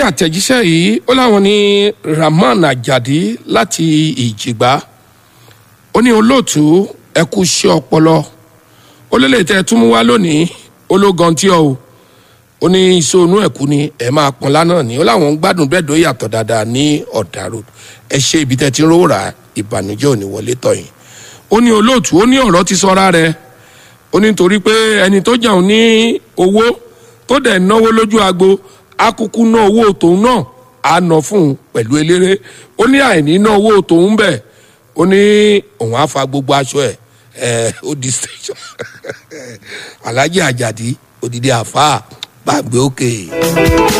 àtẹ̀jíṣẹ́ yìí ó láwọn ní rahman ajadi láti ìjìgbá ó ní olóòtú ẹ kú iṣẹ́ ọpọlọ ó lélẹ̀ tẹ́ ẹ tún mú wá lónìí ó ló gan tí ọ o ó ní iṣẹ́ onú ẹ̀kú ni ẹ máa pọn lánàá ni ó láwọn ń gbádùn bẹ́ẹ̀ dó yàtọ̀ dáadáa ní ọ̀dà road ẹ ṣe ibi tẹ́ ti ń rówó rà ìbànújẹ́ ò ní wọlé tọ̀yìn ó ní olóòtú ó ní ọ̀rọ̀ ti sọra rẹ̀ ó ní torí pé ẹni tó jẹun ní owó tó dẹ̀ náwó lójú agbo akuku ná owó tòun náà á ná fún un pẹ̀lú eléré ó ní àìní ná owó tòun bẹ̀ ó ní òun á fa gbogbo aṣọ ẹ̀ ẹ̀ ó di station alhaji ajadi odidi àfa gbàgbé òkè.